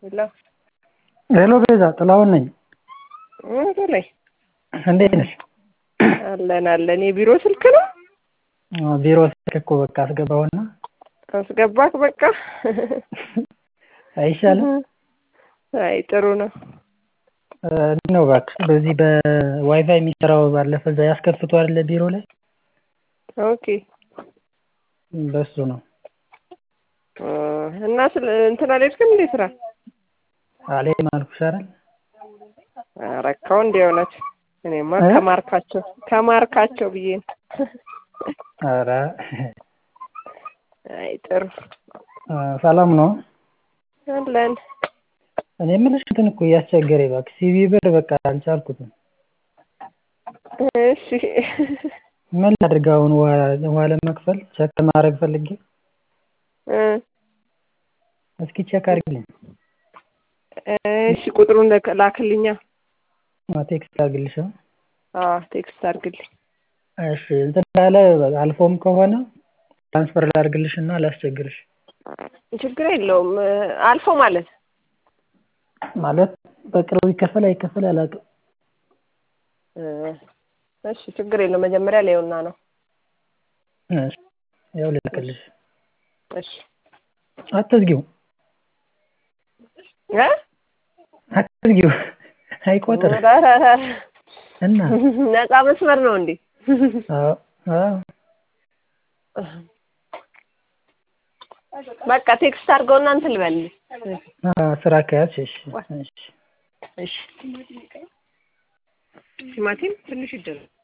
ሄሎ ሄሎ ቤዛ ጥላሁን ነኝ። በላይ እንዴት ነሽ? አለን አለን። የቢሮ ስልክ ነው ቢሮ ስልክ እኮ በቃ አስገባውና አስገባክ። በቃ አይሻልም? አይ ጥሩ ነው። እንዴት ነው እባክሽ በዚህ በዋይፋይ የሚሰራው ባለፈ እዛ ያስከፍቱ አይደለ ቢሮ ላይ ኦኬ በሱ ነው። እና ስለ እንትን አልሄድክም እንዴ ስራ? አልሄድም አልኩሽ አይደል? ረካው እንደ እውነት እኔማ ከማርካቸው ከማርካቸው ብዬ ነው። ኧረ አይ ጥሩ ሰላም ነው። አለን። እኔ የምልሽ እንትን እኮ እያስቸገረኝ እባክሽ ሲቪ ብር በቃ አልቻልኩትም። እሺ ምን ላድርግ አሁን ውሃ ውሃ ለመክፈል ቼክ ማድረግ ፈልጌ እ እስኪ ቼክ አድርጊልኝ። እሺ ቁጥሩን ላክልኛ። ቴክስት አድርግልሽ። አዎ ቴክስት አድርግልኝ። እሺ እንትን ካለ አልፎም ከሆነ ትራንስፈር ላድርግልሽ እና ላስቸግርሽ። ችግር የለውም። አልፎ ማለት ማለት በቅርቡ ይከፈል አይከፈል አላውቅም። እሺ ችግር የለውም። መጀመሪያ ላየውና ነው። እሺ ያው ልልክልሽ። እሺ አትዝጊው እ አትዝጊው አይቆጥር እና ነፃ መስመር ነው እንዴ? አዎ አዎ በቃ ቴክስት አድርገውና እንትን ልበልልኝ። ስራ ከያዝሽ እሺ እሺ ቲማቲም ትንሽ ይደረግ